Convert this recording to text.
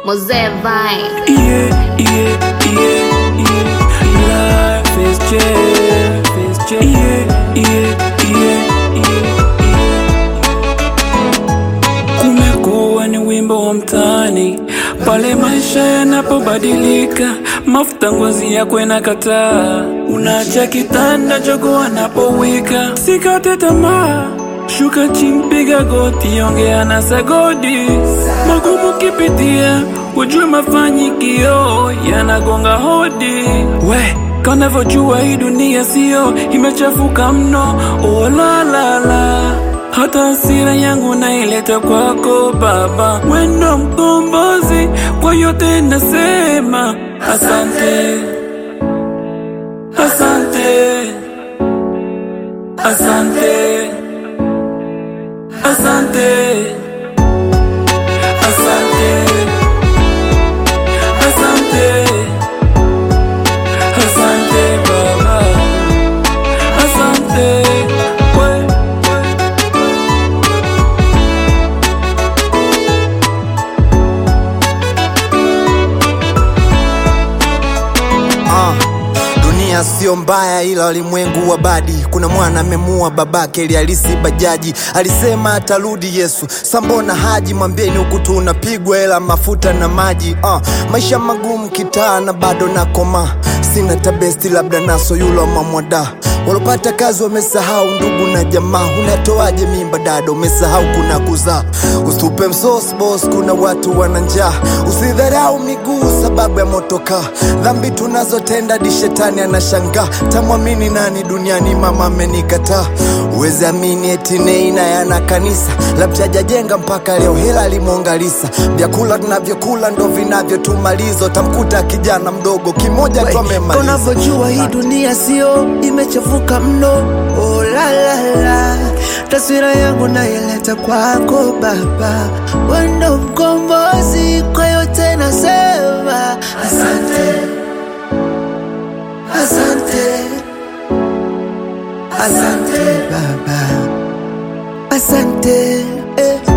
Mosaic Vine. Yeah, yeah, yeah, yeah. Life is jam, is jam. Yeah, yeah, yeah, yeah, yeah. Kumekuwa ni wimbo wa mtaani pale maisha yanapobadilika, mafuta ngozi yako inakataa, unaacha kitanda jogo anapowika. Sikate tamaa, shuka chini, piga goti, ongea na sagodi. Magumu kipitia, ujue mafanikio yanagonga hodi. We kanavyojua hii dunia sio imechafuka mno, oh la la la hata hasira yangu naileta kwako Baba, wendo mkombozi, kwa yote nasema asante, asante, asante, asante, asante, asante, asante Baba, asante we, we. Ah, dunia sio mbaya ila walimwengu wa badi. Kuna mwana amemua babake ili alisi bajaji, alisema atarudi Yesu. Sambona haji, mwambieni huku tunapigwa hela mafuta na maji. Ah, maisha magumu kitaa na bado nakoma, sina tabesti labda naso yulo mamwada walopata kazi wamesahau ndugu na jamaa. Unatoaje mimba dada, umesahau kuna kuzaa. Usitupe msos boss, kuna watu wana njaa. Usidharau miguu sababu ya motoka. Dhambi tunazotenda di shetani anashangaa. Tamwamini nani duniani? Mama amenikataa. Uwezi amini eti Nei naye ana kanisa, labda hajajenga mpaka leo, hela limongalisa. Vyakula tunavyokula ndo vinavyotumaliza. Tamkuta kijana mdogo kimoja tu amemaliza. unavyojua hii dunia sio imechafuka mno oh, la, la, la. taswira yangu naileta kwako baba wendo mkombozi kwa yote nasema asante asante asante baba asante eh,